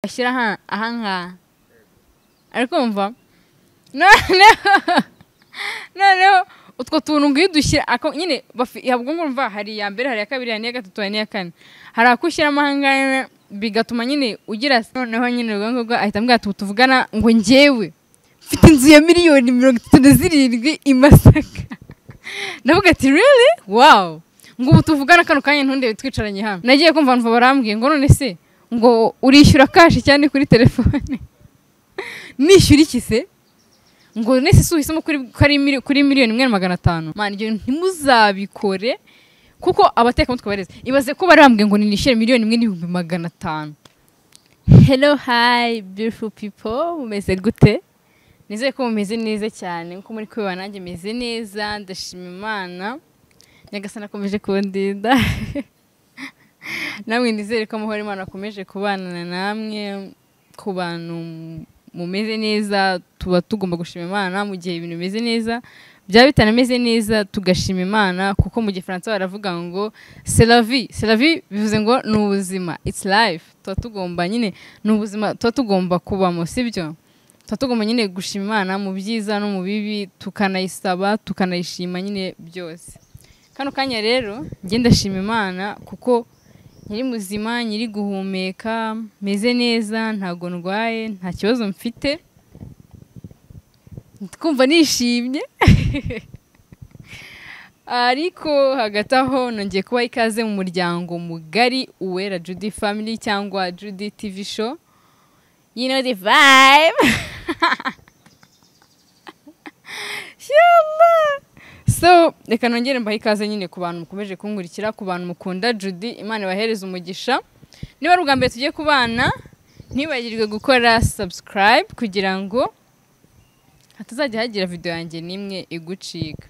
bashyira ahangaha ari kumva noneho noneho utwo tuntu ngo iyo udushyira nyine ubwo ngumva hari iya mbere hari iya kabiri hari n'iya gatatu hari n'iya kane hari ako ushyiramo ahangaha bigatuma nyine ugira noneho nyine urwo ngurwo ahita ambwira tubu tuvugana ngo ngewe mfite inzu ya miliyoni mirongo itatu na zirindwi i masaka ndavuga ati riri wawu ngo ubu tuvugana kano kanya ntundebe twicaranye hamwe nagiye kumva numva barambwiye ngo none se ngo urishyura kashi cyane kuri telefone nishyura iki se ngo nese si uhisemo kuri miliyoni imwe na magana atanu ntimuzabikore kuko abatekamutwe bareze ibaze ko barambwiye ngo nishyure miliyoni imwe n'ibihumbi magana atanu hello hi beautiful people mumeze gute nizere ko mumeze neza cyane nkuko muri kubibona nanjye meze neza ndashima imana nyagasana akomeje kundinda namwe nizere ko amahoro imana akomeje kubana namwe ku bantu mumeze neza tuba tugomba gushima imana mu gihe ibintu bimeze neza byaba bitanameze neza tugashima imana kuko mu gifaransa baravuga ngo seravi seravi bivuze ngo ni ubuzima its life tuba tugomba nyine ni ubuzima tuba tugomba kubamo sibyo tuba tugomba nyine gushima imana mu byiza no mu bibi tukanayisaba tukanayishima nyine byose kano kanya rero ngenda shima imana kuko nyiri muzima nyiri guhumeka meze neza ntabwo ndwaye nta kibazo mfite kumva nishimye ariko hagati aho nongeye kuba ikaze mu muryango mugari uwera judy family cyangwa judy tv show you know the vibe so reka nongere mbahe ikaze nyine ku bantu mukomeje kunkurikira ku bantu mukunda judy imana ibahereza umugisha niba ari ubwa mbere tugiye kubana ntibagirwe gukora subscribe kugira ngo hatazajya hagira videwo yanjye n'imwe igucika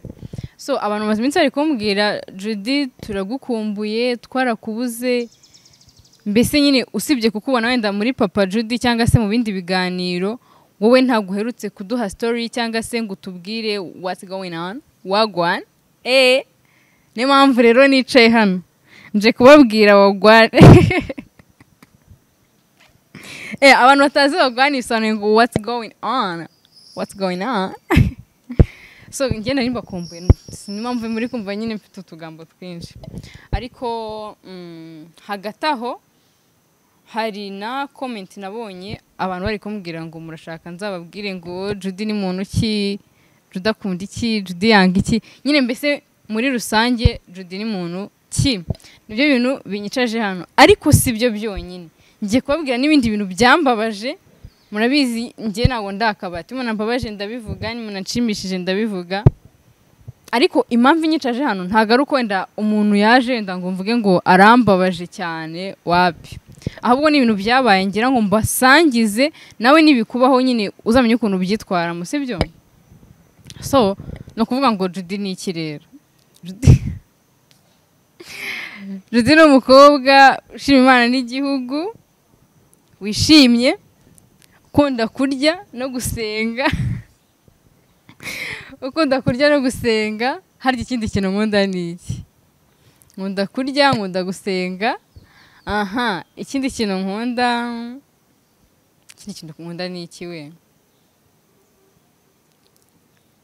so abantu bamaze iminsi bari kumbwira judy turagukumbuye twarakubuze mbese nyine usibye kukubona wenda muri papa judy cyangwa se mu bindi biganiro wowe ntabwo uherutse kuduha story cyangwa se ngo utubwire what's going on wagwan eee niyo mpamvu rero nicaye hano nje kubabwira wagwan eee abantu batazi wagwan bisobanuye ngo what's going on what's going on so ngenda nimba kumbuye niyo mpamvu muri kumva nyine mfite utugambo twinshi ariko hagati aho hari na komenti nabonye abantu bari kumbwira ngo murashaka nzababwire ngo judy ni muntu ki juda akunda iki judy yanga iki nyine mbese muri rusange judy ni muntu ki nibyo bintu binyicaje hano ariko si byo byonyine ngiye kubabwira n'ibindi bintu byambabaje murabizi njye ntabwo ndakabati umuntu mbabaje ndabivuga nshimishije ndabivuga ariko impamvu inyicaje hano ntabwo ari uko wenda umuntu yaje wenda ngo mvuge ngo arambabaje cyane wapi ahubwo ni ibintu byabaye ngira ngo mbasangize nawe nibikubaho nyine uzamenye ukuntu byitwaramo si byo so ni ukuvuga ngo judy ni iki rero judy ni umukobwa ushima imana n'igihugu wishimye ukunda kurya no gusenga ukunda kurya no gusenga harya ikindi kintu nkunda ni iki nkunda kurya nkunda gusenga aha ikindi kintu nkunda ikindi kintu nkunda ni iki we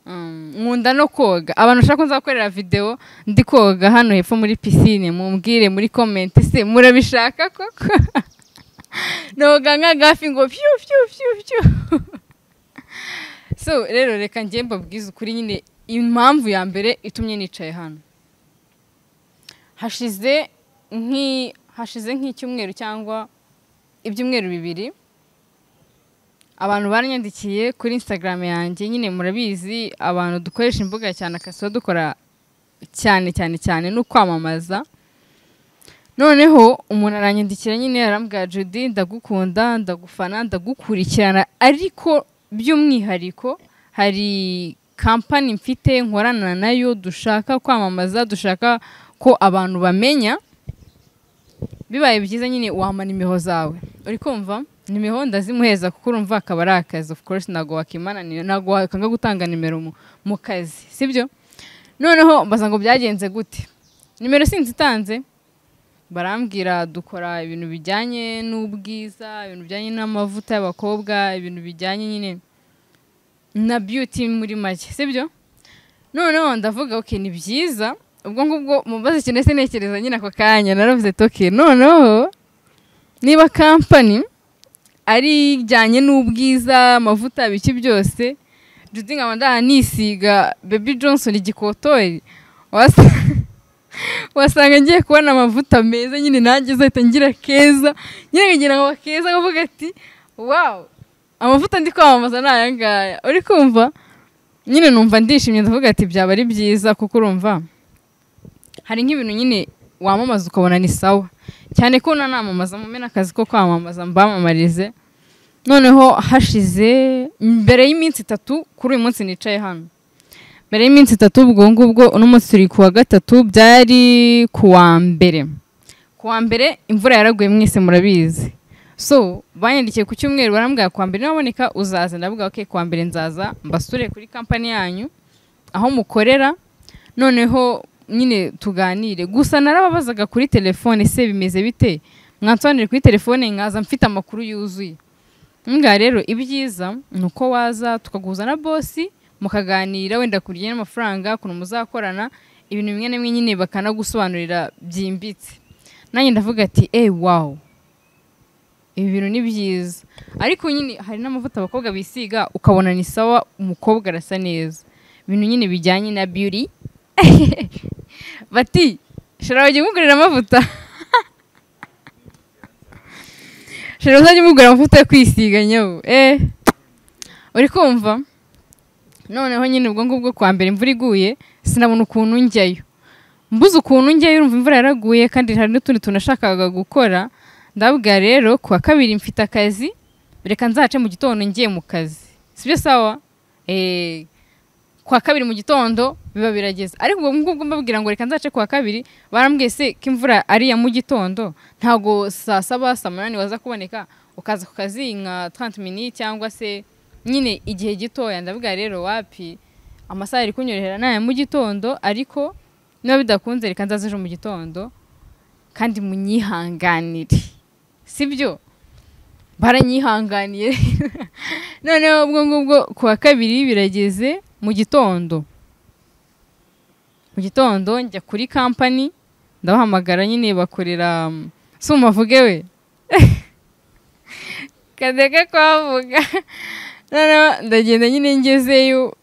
nkunda no koga abantu bashaka ko nzakorera videwo ndi koga hano hepfo muri pisine mumbwire muri komenti se murabishaka koko noga nk'agafi ngo pyu pyu pyu pyu so rero reka njye mbabwize ukuri nyine impamvu ya mbere itumye nicaye hano hashize hashize nk'icyumweru cyangwa ibyumweru bibiri abantu baranyandikiye kuri instagram yanjye nyine murabizi abantu dukoresha imbuga cyane akazi tuba dukora cyane cyane cyane no kwamamaza noneho umuntu aranyandikira nyine arambwira judy ndagukunda ndagufana ndagukurikirana ariko by'umwihariko hari kampani mfite nkorana nayo dushaka kwamamaza dushaka ko abantu bamenya bibaye byiza nyine wamana imiho zawe uri kumva nimero ndazimuheza kuko urumva akaba ari akazi of course ntabwo wakimananira ntabwo wakanga gutanga nimero mu kazi sibyo noneho mbaza ngo byagenze gute nimero sinzi itanze barambwira dukora ibintu bijyanye n'ubwiza ibintu bijyanye n'amavuta y'abakobwa ibintu bijyanye nyine na beauty muri make sibyo noneho ndavuga ok ni byiza ubwo ngubwo mubaze ikintu ese ntekereza nyine ako kanya naravuze toke noneho niba kampani ari ijyanye n'ubwiza amavuta biki byose judi nkaba ndaha nisiga bebi johnson igikotori wasanga ngiye kubona amavuta meza nyine nanjye azahita ngira keza nyine nkagira ngo keza akavuga ati wawu amavuta ndi kwamamaza ni aya ngaya uri kumva nyine numva ndishimye ndavuga ati byaba ari byiza kuko urumva hari nk'ibintu nyine wamamaza ukabona ni sawa cyane ko nanamamaza mu mena akazi ko kwamamaza mbamamarize noneho hashize mbere y'iminsi itatu kuri uyu munsi nicaye hano mbere y'iminsi itatu ubwo ngubwo uno munsi turi ku wa gatatu byari ku wa mbere ku wa mbere imvura yaraguye mwese murabizi so banyandikiye ku cyumweru barambwira ku wa mbere naboneka uzaza ndavuga ok ku wa mbere nzaza mbasure kuri kampani yanyu aho mukorera noneho nyine tuganire gusa narababazaga kuri telefone se bimeze bite mwansobanurire kuri telefone nkaza mfite amakuru yuzuye ngaha rero ibyiza ni uko waza tukaguza na bosi mukaganira wenda ku bijyanye n'amafaranga ukuntu muzakorana ibintu bimwe na bimwe nyine bakanagusobanurira byimbitse nanjye ndavuga ati eee wawu ibi bintu ni byiza ariko nyine hari n'amavuta abakobwa bisiga ukabona ni sawa umukobwa arasa neza ibintu nyine bijyanye na biyuri bati shara wajya umugurira amavuta shara uzajya umugurira amavuta yo kwisiga nyabu eh uri kumva noneho nyine ubwo ngubwo kwa mbere imvura iguye sinabona ukuntu njyayo mbuze ukuntu njyayo urumva imvura yaraguye kandi hari n'utundi tuntu nashakaga gukora ndabwira rero ku wa kabiri mfite akazi reka nzace mu gitondo ngiye mu kazi sibyo sawa eee kwa kabiri mu gitondo biba birageze ariko ubwo ngubwo mbabwira ngo reka nzace kuwa kabiri barambwiye se ko imvura ari iya mu gitondo ntabwo saa saba saa munani waza kuboneka ukaza ku kazi nka tanti mini cyangwa se nyine igihe gitoya ndavuga rero wapi amasaha ari kunyorohera ni aya mu gitondo ariko niba bidakunze reka nzaza ejo mu gitondo kandi munyihanganire sibyo baranyihanganiye noneho ubwo ngubwo kuwa kabiri birageze mu gitondo mu gitondo njya kuri kampani ndabahamagara nyine bakorera si umuvuge we kadeka kuhavuga noneho ndagenda nyine ngezeyo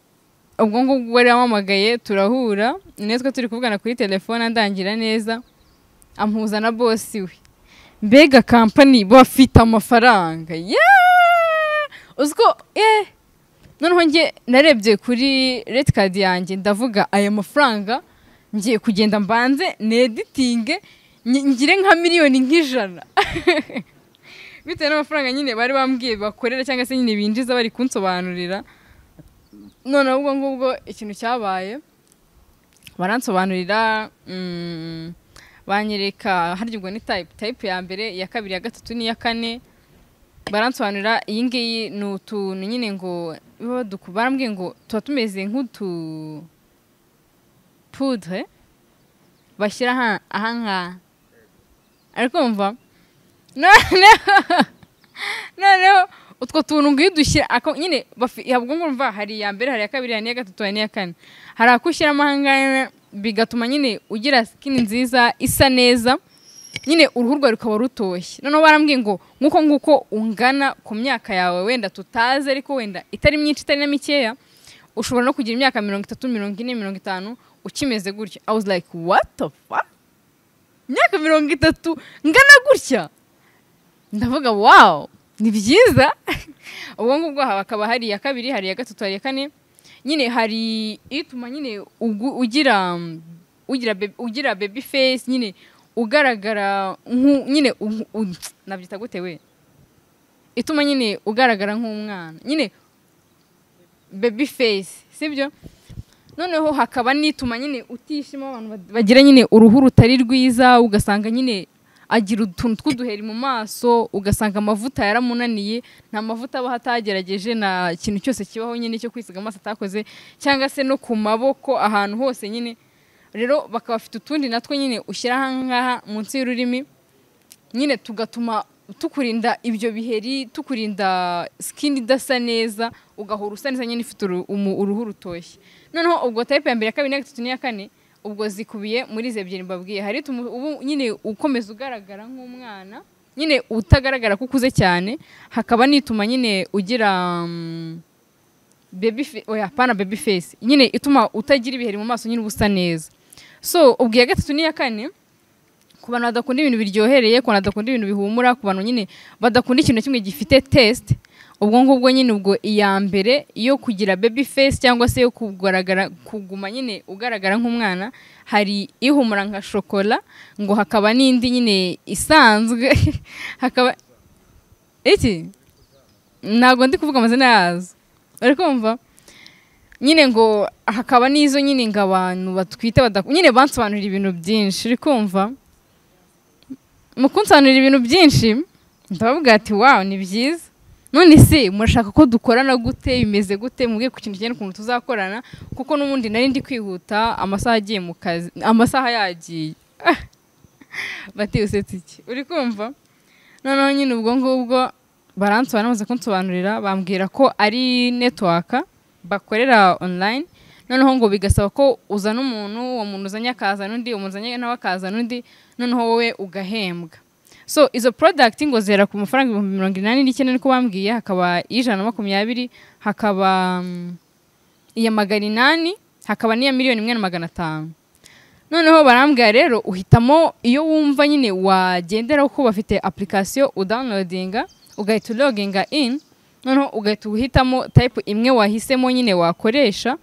ubwo ngubwo bari bampamagaye turahura ni twe turi kuvugana kuri telefone andangira neza ampuza na bosi we mbega kampani bafite amafaranga yeee uziko yeee noneho njye narebye kuri reti kadi yanjye ndavuga aya mafaranga ngiye kugenda mbanze neditinge ngire nka miliyoni nk'ijana bitewe n'amafaranga nyine bari bambwiye bakorera cyangwa se nyine binjiza bari kunsobanurira noneho ubwo ngubwo ikintu cyabaye baransobanurira banyereka harya ubwo ni tayipu tayipu ya mbere iya kabiri ya gatatu n'iya kane baransobanurira iyi ngiyi ni utuntu nyine ngo barambwiye ngo tuba tumeze nk'utu pudre bashyira aha ngaha ariko mva noneho utwo tuntu ngo iyo udushyira nyine ubwo ngubwo mva hari iya mbere hari iya kabiri hari n'iya gatatu hari n'iya kane hari ako ushyiramo aha ngaha bigatuma nyine ugira sikini nziza isa neza nyine uruhu rwawe rukaba rutoshye noneho barambwiye ngo nk'uko nguko ungana ku myaka yawe wenda tutazi ariko wenda itari myinshi itari na mikeya ushobora no kugira imyaka mirongo itatu mirongo ine mirongo itanu ukimeze gutya i was like what the fuck imyaka mirongo itatu ngana gutya ndavuga wow ni byiza ubwo ngubwo hakaba hari iya kabiri hari iya gatatu hari iya kane nyine hari ituma nyine ugira ugira baby face nyine ugaragara nyine nabyita gute we ituma nyine ugaragara nk'umwana nyine bebi fesi sibyo noneho hakaba n'ituma nyine utishima abantu bagira nyine uruhu rutari rwiza ugasanga nyine agira utuntu tw'uduheri mu maso ugasanga amavuta yaramunaniye nta mavuta aba atagerageje nta kintu cyose kibaho nyine cyo kwisiga amaso atakoze cyangwa se no ku maboko ahantu hose nyine rero bakaba bafite utundi natwo nyine ushyira aha ngaha munsi y'ururimi nyine tugatuma tukurinda ibyo biheri tukurinda sikini idasa neza ugahora usa neza nyine ufite uru- umu- uruhu rutoshye noneho ubwo tayipe ya mbere ya kabiri n'iya gatatu n'iya kane ubwo zikubiye muri izi ebyiri mbabwiye hari ituma ubu nyine ukomeza ugaragara nk'umwana nyine utagaragara ko ukuze cyane hakaba n'ituma nyine ugira mm, baby fe- oya pana baby face nyine ituma utagira ibiheri mu maso nyine uba usa neza so ubwo iya gatatu n'iya kane ku bantu badakunda ibintu biryohereye ku bantu badakunda ibintu bihumura ku bantu nyine badakunda ikintu na kimwe gifite test ubwo ngubwo nyine ubwo iya mbere yo kugira baby face cyangwa se yo kugaragara kuguma nyine ugaragara nk'umwana hari ihumura nka shokora ngo hakaba n'indi nyine isanzwe hakaba iki ntabwo ndi kuvuga amazina yazo bari kumva nyine ngo hakaba n'izo nyine ngo abantu batwite badaku nyine bansobanurira ibintu byinshi uri kumva mu kunsobanurira ibintu byinshi ndababwira ati wawu ni byiza none se murashaka ko dukorana gute bimeze gute mubwiye ku kintu kijyanye n'ukuntu tuzakorana kuko n'ubundi nari ndi kwihuta amasaha agiye mu kazi amasaha yagiye bati usetse iki uri kumva noneho nyine ubwo ngubwo baransobanura bamaze kunsobanurira bambwira ko ari netiwaka bakorera online noneho ngo bigasaba ko uzana umuntu uwo muntu uzanye akazana undi umuntu uzanye nawe akazana undi noneho wowe ugahembwa so izo product ngo zera ku mafaranga ibihumbi mirongo inani n'icyenda niko bambwiye hakaba ijana na makumyabiri hakaba mm, iya magana inani hakaba n'iya miliyoni imwe na magana atanu noneho barambwira rero uhitamo iyo wumva nyine wagenderaho kuko bafite application udawunilodinga ugahita uloginga in noneho ugahita uhitamo tayipu imwe wahisemo nyine wakoresha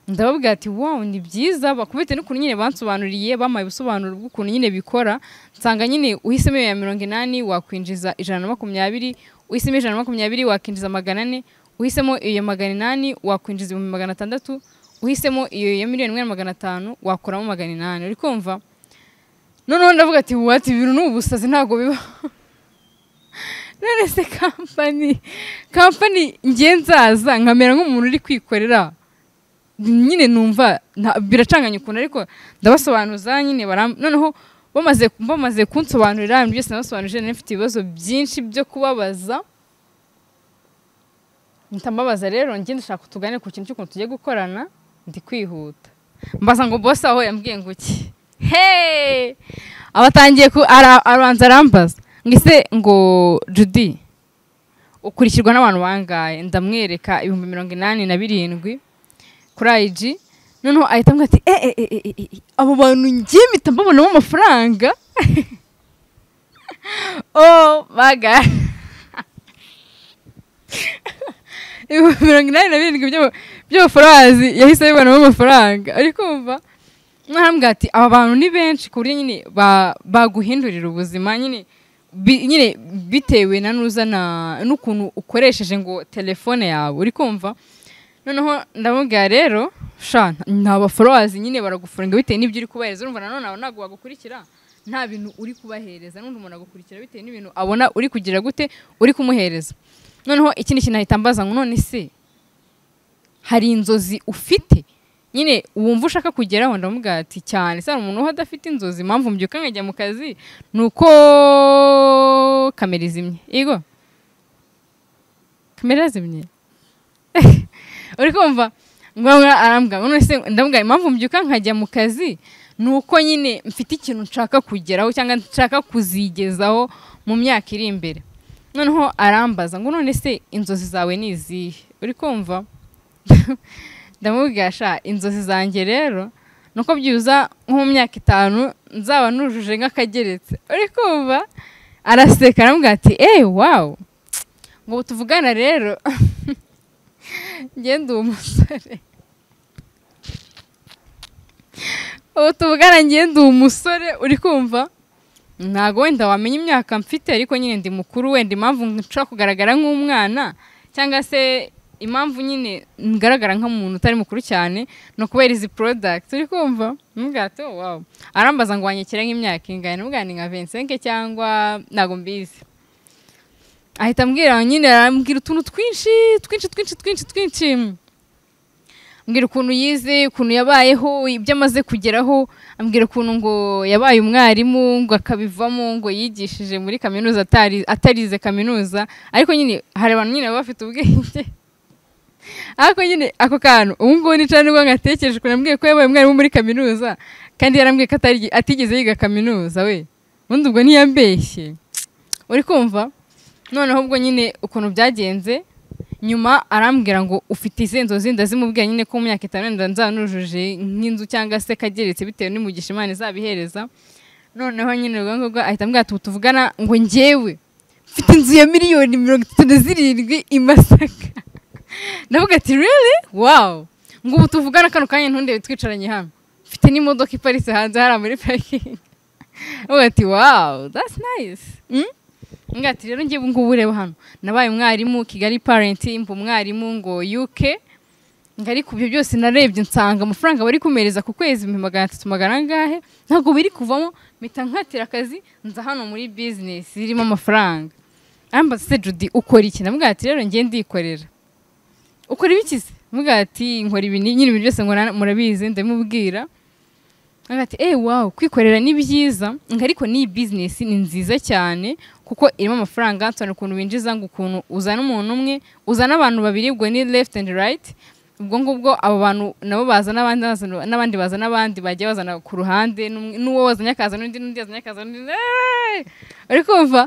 ndababwira ati wow ni byiza bakubite n'ukuntu nyine bansobanuriye bampaye ubusobanuro bw'ukuntu nyine bikora nsanga nyine uhisemo iyo ya mirongo inani wakwinjiza ijana na makumyabiri uhisemo ijana na makumyabiri wakwinjiza magana ane uhisemo iyo ya magana inani wakwinjiza ibihumbi magana atandatu uhisemo iyo ya miliyoni imwe na magana atanu wakuramo magana inani uri kumva noneho ndavuga ati wati ibintu ni ubusazi ntabwo biba none se kampani kampani ngiye nzaza nkamera nk'umuntu uri kwikorera nyine numva nta- biracanganya ukuntu ariko ndabasobanuza nyine baram- noneho bamaze bamaze kunsobanurira ibintu byose nabasobanurije nari mfite ibibazo byinshi byo kubabaza ntamubaza rero njye ndashaka tugane ku kintu cy'ukuntu tugiye gukorana ndi kwihuta mbaza ngo bose aho yambwiye ngo iki hey abatangiye ku ara- arabanza arambaza ngo ese ngo judy ukurikirwa n'abantu bangaye ndamwereka ibihumbi mirongo inani na birindwi kuri ayiji noneho ahita ambwira ati e e e e e e, abo bantu ngiye mpita mbabonamo amafaranga oh my god ibihumbi mirongo inani na birindwi by'ama- by'amafurazi yahise abibonamo amafaranga ari kumva mwahambwa ati aba bantu ni benshi ku buryo nyine ba- baguhindurira ubuzima nyine bi- nyine bitewe na n'uzana n'ukuntu ukoresheje ngo telefone yawe uri kumva noneho ndamubwira rero sha nta baforowazi nyine baragufunga bitewe n'ibyo uri kubahereza urumva nanone abo ntabwo bagukurikira nta bintu uri kubahereza n'undi umuntu agukurikira bitewe n'ibintu abona uri kugira gute uri kumuhereza noneho ikindi kintu ahita ambaza ngo none se hari inzozi ufite nyine wumva ushaka kugeraho ndamubwira ati cyane se hari umuntu uba adafite inzozi impamvu mbyuka nkajya mu kazi ni uko kamera izimye yego kamera yazimye uri kumva ngombwa arambwa nonese ndamubwira impamvu mbyuka nkajya mu kazi ni uko nyine mfite ikintu nshaka kugeraho cyangwa nshaka kuzigezaho mu myaka iri imbere noneho arambaza ngo none se inzozi zawe ni izihe uri kumva ndamubwira sha inzozi zanjye rero ni uko byibuza nko mu myaka itanu nzaba nujuje nk'akageretse uri kumva araseka aramubwira ati eee wawu ngo ubu tuvugana rero ngende uwo musore ubu tuvugana ngende uwo musore uri kumva ntabwo wenda wamenya imyaka mfite ariko nyine ndi mukuru wenda impamvu nshobora kugaragara nk'umwana cyangwa se impamvu nyine ngaragara nk'umuntu utari mukuru cyane ni ukubera izi product uri kumva mubwato wawu arambaza ngo wanyekera nk'imyaka ingana mubwana nka vensenke cyangwa ntabwo mbizi ahita ambwira nyine arambwira utuntu twinshi twinshi twinshi twinshi twinshi ambwira ukuntu yize ukuntu yabayeho ibyo amaze kugeraho ambwira ukuntu ngo yabaye umwarimu ngo akabivamo ngo yigishije muri kaminuza atari- atarize kaminuza ariko nyine hari abantu nyine baba bafite ubwenge ariko nyine ako kantu ubu ngubu nicara nibwo ngatekereje ukuntu yambwiye ko yabaye umwarimu muri kaminuza kandi yarambwiye ko atari- atigeze yiga kaminuza we ubundi ubwo ntiyambeshye uri kumva noneho ubwo nyine ukuntu byagenze nyuma arambwira ngo ufite izihe nzozi ndazimubwira nyine ko mu myaka itanu wenda nzaba nujuje nk'inzu cyangwa se kageretse bitewe n'umugisha imana izabihereza noneho nyine urwo ngurwo ahita ambwira ati "Ubu tuvugana ngo ngewe mfite inzu ya miliyoni mirongo itatu na zirindwi i masaka ndavuga ati really wow ngo ubu tuvugana kano kanya ntundebe twicaranye hano mfite n'imodoka iparitse hanze hariya muri parikingi avuga ati wow that's nice Mm? Ngira ati rero ngewe ubu ngubu ureba hano nabaye umwarimu kigali parenti mba umwarimu ngo uk ngo ariko ibyo byose narebye nsanga amafaranga bari kumereza ku kwezi ibihumbi magana atatu magana angahe ntabwo biri kuvamo mpita nkatira akazi nza hano muri bizinesi irimo amafaranga arambaza se judy ukora iki ndavuga ati rero ngiye ndikorera ukora ibiki se ndavuga ati nkora ibi nyine ibintu byose nkora murabizi ndabimubwira Nkaga ati eee wawu kwikorera ni byiza ngo ariko n'iyi bizinesi ni nziza cyane kuko irimo amafaranga nsobanura ukuntu winjiza ngo ukuntu uzana umuntu umwe uzana abantu babiri ubwo ni left and right ubwo ngubwo abo bantu nabo baza n'abandi bazana- n'abandi baza n'abandi bagiye bazana ku ruhande n'umwe- n'uwo wazanye akaza n'undi n'undi yazanye akaza n'undi eeeeh! uri kumva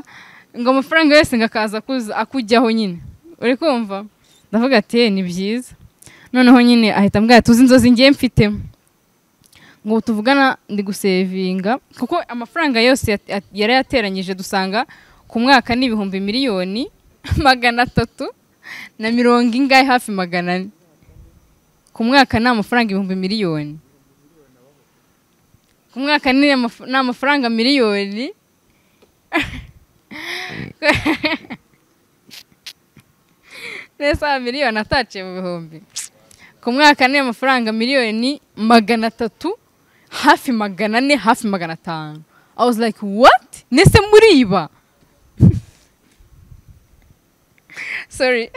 ngo amafaranga yose ngo akaza akuza- akujyaho nyine uri kumva ndavuga ati "Eh, ni byiza noneho nyine ahita ambwira tuzi inzozi ngiye mfitemo ngo tuvugana ndi gusevinga kuko amafaranga yose yat- yat- yari yateranyije dusanga ku mwaka ni ibihumbi miliyoni magana atatu na mirongo ingahe hafi magana ane ku mwaka ni amafaranga ibihumbi miliyoni ku mwaka ni amaf- ni amafaranga miliyoni n'esaha miliyoni ataciye mu bihumbi ku mwaka ni amafaranga miliyoni magana atatu hafi magana ane hafi magana atanu i was like what nese muriba sorry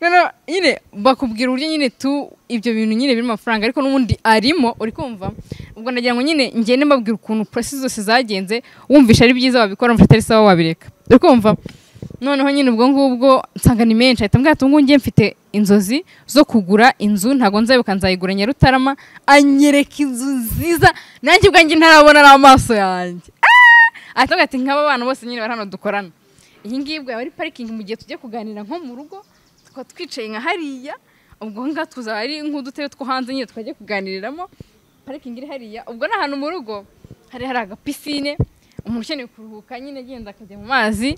noneho nyine bakubwira uburyo nyine tu ibyo bintu nyine birimo amafaranga ariko n'ubundi arimo uri kumva ubwo ndagira ngo nyine ngende mbabwira ukuntu process zose zagenze wumvisha ari byiza wabikora mfite atari sawa wabireka uri kumva noneho nyine ubwo ngubwo nsanga ni menshi ahita mbwira ati "Ubu ngubu ngiye mfite inzozi zo kugura inzu ntabwo nzayibuka nzayigura nyarutarama anyereka inzu nziza nanjye ubwanjye ntarabona n'amaso yanjye ahita avuga ati nk'aba bana bose nyine bari hano dukorana iyi ngiyi ubwo yaba ari parikingi mu gihe tujya kuganira nko mu rugo tukaba twicaye nka hariya ubwo ngaho tuzaba ari nk'udutebe two hanze nyine twajya kuganiriramo parikingi iri hariya ubwo ni ahantu mu rugo hari hari agapisine umuntu ukeneye kuruhuka nyine agenda akajya mu mazi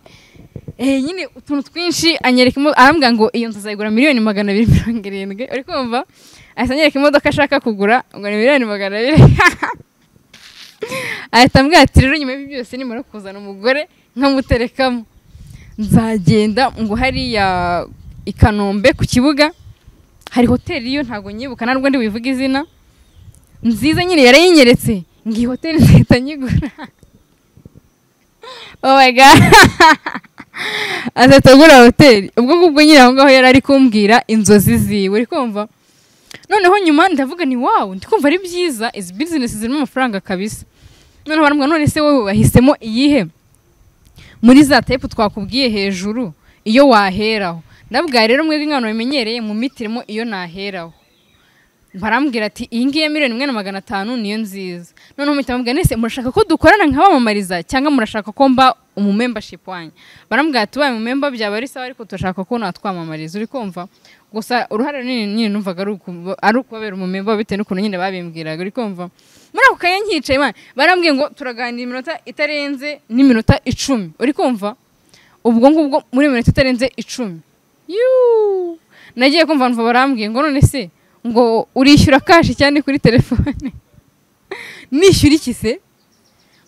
eh, nyine utuntu twinshi anyereka imo- arambwira ngo iyo nzu azayigura miliyoni magana abiri mirongo irindwi uri kumva ahita anyereka imodoka ashaka kugura ngo ni miliyoni magana abiri ahita ambwira ati rero nyuma y'ibi byose nimara kuzana umugore nkamuterekamo nzagenda ngo hariya i kanombe ku kibuga hari hoteli yo ntabwo nyibuka ntabwo ndi buyivuge izina nziza nyine yarayinyeretse ngo iyi hoteli nzahita nyigura oh my god azahita agura hoteli ubwo ngubwo nyine aho ngaho yari ari kumbwira inzozi ziwe uri kumva noneho nyuma ndavuga ni wawu ndi kumva ari byiza izi bizinesi zirimo amafaranga kabisa noneho barambwira none se wowe wahisemo iyihe muri za tepu twakubwiye hejuru iyo waheraho ndabwira rero mwebwe nk'abantu bamenyereye mu mitirimo iyo naheraho barambwira ati iyi ngiyi ya miliyoni imwe na magana atanu niyo nziza noneho mpita bambwira nese murashaka ko dukorana nk'abamamariza cyangwa murashaka ko mba umumembership wanyu barambwira ati ubaye umumemba byaba ari sawa ariko turashaka ko natwamamariza uri kumva gusa uruhare runini nyine numvaga ari uku- ari ukubabera umumemba bitewe n'ukuntu nyine babimbwiraga uri kumva muri ako kanya nkicaye man barambwiye ngo turaganira iminota itarenze n'iminota icumi uri kumva ubwo ngubwo muri iminota itarenze icumi Yuuu! nagiye kumva numva barambwiye ngo none se ngo urishyura kashi cyane kuri telefone nishyura iki se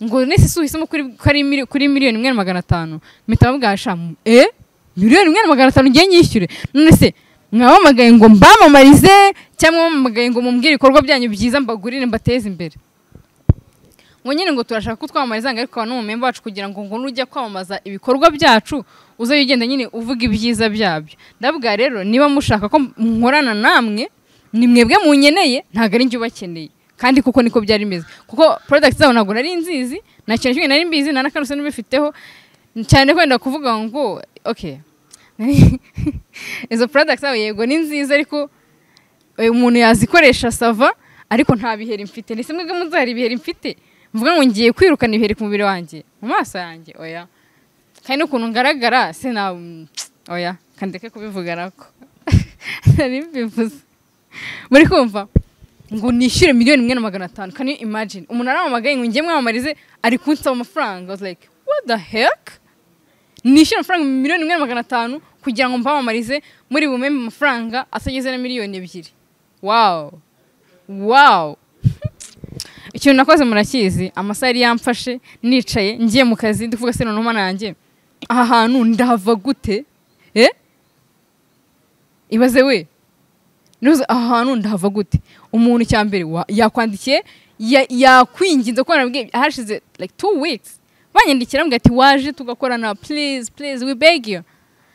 ngo nese si uhisemo kuri, kari mili- kuri miliyoni imwe na magana atanu mpita bambwira sha e miliyoni imwe na magana atanu ngiye nyishyure none se mwabamagaye ngo mbamamarize cyangwa mwamamagaye ngo mumbwire ibikorwa byanyu byiza mbagurire mbateze imbere ngo nyine ngo turashaka ko twamamariza ngo ariko abantu mu memba bacu kugira ngo ngo nujya kwamamaza ibikorwa byacu uzajya ugenda nyine uvuga ibyiza byabyo ndabwa rero niba mushaka ko nkorana namwe ni mwebwe munyeneye ntabwo ari njye ubakeneye kandi kuko niko byari bimeze kuko porodagiti zabo ntabwo nari nzizi nta kintu kimwe nari mbizi nta n'akantu n'ibifiteho cyane wenda kuvuga ngo oke izo porodagiti zabo yego ni nziza ariko eh, umuntu yazikoresha sava ariko nta biheri mfite ndetse mwebwe muzahari ibiheri mfite mvuga ngo ngiye kwirukana ibiheri ku mubiri wanjye mu maso yanjye oya kandi n'ukuntu ngaragara sina oya kandeke kubivuga nako nari mbivuze muri kumva ngo nishyure miliyoni imwe na magana atanu can you imagine umuntu arampamagaye ngo njye mwamamarize ari kunsaba amafaranga I was like what the heck nishyura amafaranga miliyoni imwe na magana atanu kugira ngo mpamamarize muri bumwe mu mafaranga atageze na miliyoni ebyiri wawu wawu ikintu nakoze murakizi amasaha yari yamfashe nicaye ngiye mu kazi ndavuga se none umwana yanjye aha hantu ndahava gute e ibaze we niba aha hantu ndahava gute umuntu cya mbere wa- yakwandikiye ya- yakwinginze ko narabwiye hashize like two weeks banyandikira mbwira ati waje tugakorana please please we beg you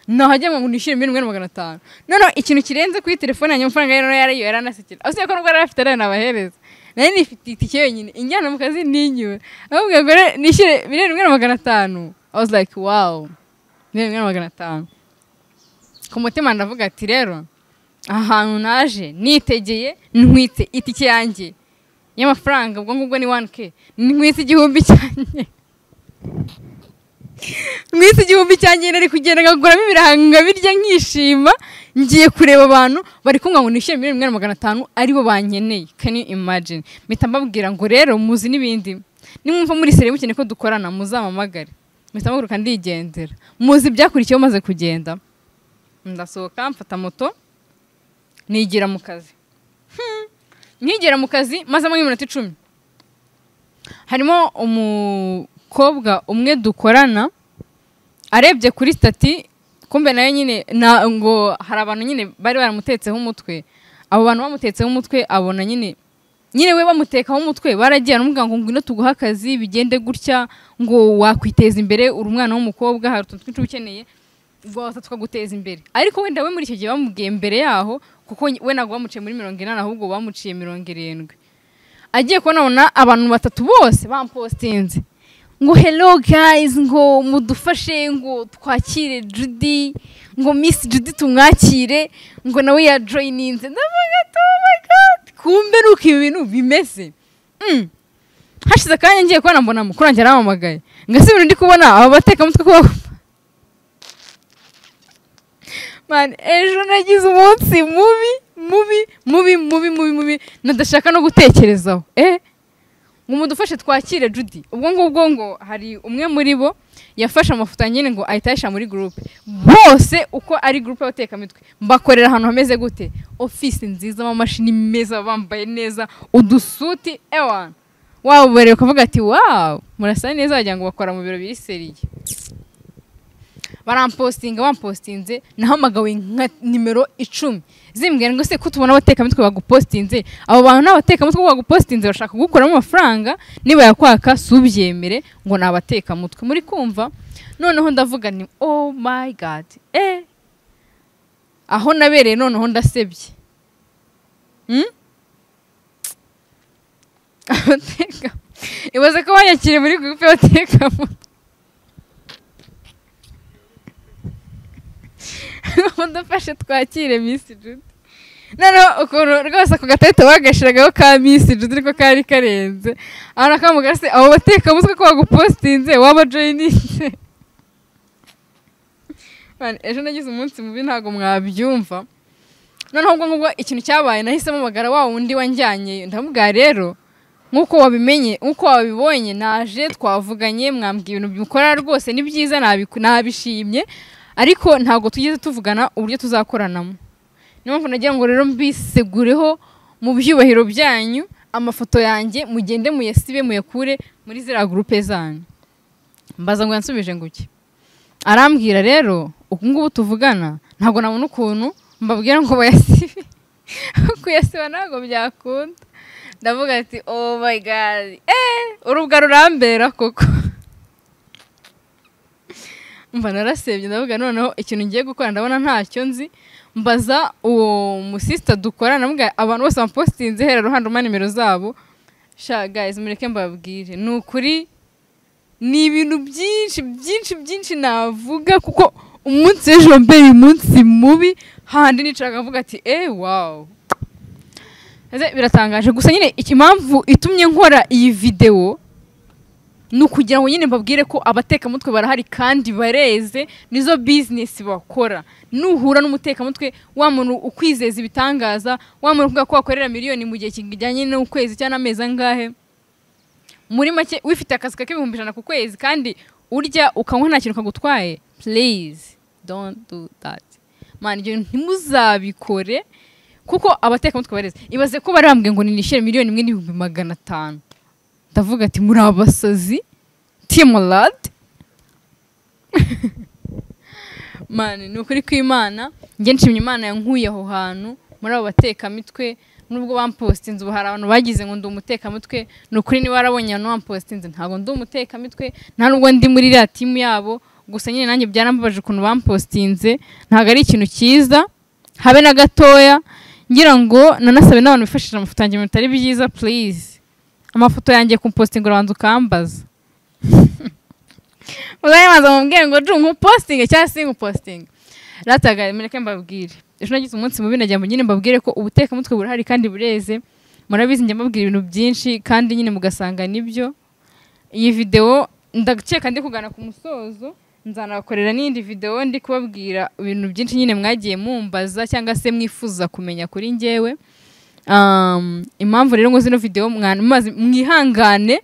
nahajya ngo nishyure miliyoni imwe na magana atanu noneho ikintu kirenze kuri telefone yanjye amafaranga yari yari yaranasekera usibye ko nubwo yari afite arayo nabahereza nari nifite itike yonyine injyana mu kazi ntinyure ahubwo ngo re- nishyure miliyoni imwe na magana atanu i was like wow miliyoni imwe na magana atanu ku mutima ndavuga ati rero ahantu naje nitegeye ntwitse itike yanjye y'amafaranga ubwo ngubwo ni 1k ntwitse igihumbi cyanjye mwisi igihumbi cyanjye nari kugenda nkaguramo ibiranga birya nkishima ngiye kureba abantu bari kumwe ngo nishyure miliyoni imwe na magana atanu aribo bankeneye can you imagine mpita mbabwira ngo rero muzi n'ibindi nimwumva muri seri mukeneye ko dukorana muzampamagare mpita mpaguruka ndigendera muzi ibyakurikiyeho maze kugenda ndasohoka mfata moto nigira mu kazi Hmm. nkigera mu kazi maze nk'iminota icumi harimo umukobwa umwe dukorana arebye kuri stati kumbe nayo nyine na ngo hari abantu nyine bari baramutetseho umutwe abo bantu bamutetseho umutwe abona nyine nyine we bamutekaho umutwe baragiye aramubwira ngo ngwino tuguhe akazi bigende gutya ngo wakwiteza imbere uri umwana w'umukobwa hari utuntu twinshi uba ukeneye rwose tukaguteza imbere ariko wenda we muri icyo gihe bamubwiye mbere yaho kuko we ntabwo bamuciye muri mirongo inani ahubwo bamuciye mirongo irindwi agiye kubona abantu batatu bose bampostinze ngo hello guys ngo mudufashe ngo twakire judy ngo miss judy tumwakire ngo nawe yajoyininze ndavuga ati oh my god kumbe ni uko ibi bintu bimeze Mm. hashize akanya ngiye kubona mbona mukuru wanjye arampamagaye ngasubira undi kubona aba batekamutwe ko bagupfa mani ejo nagize umunsi mubi mubi mubi mubi mubi mubi nadashaka no gutekerezaho eh ngo mudufashe twakire judy ubwo ngubwo ngo hari umwe muri bo yafashe amafoto ya nyine ngo ahita ayashyira muri gurupe bose uko ari gurupe y'abatekamitwe mbakorera ahantu hameze gute ofisi nziza amamashini meza bambaye neza udusuti ewa waba ubereye ukavuga ati wawu murasa neza wagira ngo bakora mu biro biseriye barampostinga bampostinze nahamagawe nka nimero icumi zimbwira ngo se ko tubona abatekamitwe bagupostinze abo bantu ni abatekamitwe kuko bagupostinze bashaka kugukuramo amafaranga niba yakwaka si ubyemere ngo ni abatekamutwe muri kumva noneho ndavuga ni oh my god eh aho nabereye noneho ndasebye Hmm? abateka ibaze ko banyakiriye muri gurupe y'abatekamutwe mudufashe twakire miss jude noneho ukuntu rwose ako gatete bagashiragaho ka miss jude ariko kari karenze aho nakamuga se abo batekamutwe ko bagupostinze waba joyininze Man, ejo nagize umunsi mubi ntabwo mwabyumva noneho ubwo ngubwo ikintu cyabaye nahisemo magara wa wundi wanjyanye ndamubwira rero nk'uko wabimenye nk'uko wabibonye naje twavuganye mwambwira ibintu mukora rwose ni byiza nabiku- nabishimye ariko ntabwo tugeze tuvugana uburyo tuzakoranamo niyo mpamvu nagira ngo rero mbisegureho mu byubahiro byanyu amafoto yanjye mugende muyasibe muyakure muri ziriya gurupe zanyu mbaza ngo yansubije nguki arambwira rero ubu ngubu tuvugana ntabwo nabona ukuntu mbabwira ngo bayasibe kuyasiba ntabwo byakunda ndavuga ati oh my god eh urubwa rurambera koko mba narasebye ndavuga noneho ikintu ngiye gukora ndabona ntacyo nzi mbaza uwo musisita dukora ndavuga abantu bose bamupositinze hera ruhande umpa nimero zabo sha guys mureke mbabwire ni ukuri ni ibintu byinshi byinshi byinshi navuga kuko umunsi w'ejo mbere umunsi mubi handi nicara avuga ati eee wawu Ese biratangaje gusa nyine ikimpamvu itumye nkora iyi videwo ni ukugira ngo nyine mbabwire ko abatekamutwe barahari kandi bareze nizo bizinesi bakora nuhura n'umutekamutwe wa muntu ukwizeza ibitangaza wa muntu uvuga ko wakorera miliyoni mu gihe kijyanye n'ukwezi cyangwa amezi angahe muri make wifite akazi ka ibihumbi ijana ku kwezi kandi urya ukanywa nta kintu kagutwaye please don't do that man ibyo ntimuzabikore kuko abatekamutwe bareze ibaze ko bari bambwiye ngo nishyure miliyoni imwe n'ibihumbi magana atanu ndavuga ati muri abasazi timorade mani ni ukuri kw'imana njye nshimye imana yankuye aho hantu muri abo batekamitwe nubwo bampositinze ubu hari abantu bagize ngo ndi umutekamitwe ni ukuri niba warabonye abantu bampositinze ntabwo ndi umutekamitwe nta nubwo ndi muri iriya timu yabo gusa nyine nanjye byarambabaje ukuntu bampositinze ntabwo ari ikintu cyiza habe na gatoya ngira ngo nanasabe n'abantu bifashisha amafoto yanjye mu bitari byiza please amafoto yanjye kumpositinga urabanza ukambaza uzayibanza mubwire ngo ncu nkupositinge cyangwa se nkupositinge ratagare mureke mbabwire ejo nagize umunsi mubi nagira ngo nyine mbabwire ko ubutekamutwe burahari kandi bureze murabizi njya mbabwira ibintu byinshi kandi nyine mugasanga nibyo iyi videwo ndakeka ndi kugana ku musozo nzanabakorera n'indi videwo ndi kubabwira ibintu byinshi nyine mwagiye mumbaza cyangwa se mwifuza kumenya kuri ngewe Um, impamvu rero ngo zino video mwana- mumaze- mwihangane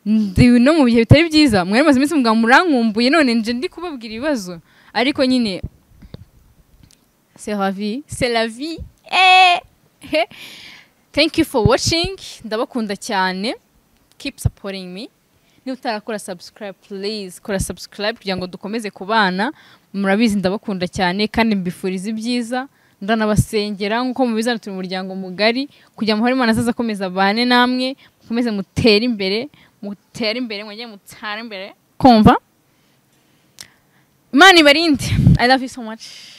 ndi no mu bihe bitari byiza mwari maze iminsi muganga murankumbuye none nje ndi kubabwira ibibazo ariko nyine c'est la vie c'est la vie eh. Eh. thank you for watching ndabakunda cyane keep supporting me niba utarakora subscribe please kora subscribe kugira ngo dukomeze kubana murabizi ndabakunda cyane kandi mbifuriza ibyiza ndanabasengera nk'uko mubizana turi umuryango mugari kugira muhore imana azaza akomeza abane namwe mukomeze mutere imbere mutere imbere mwongere mutare imbere kumva imana ibarinde i love you so much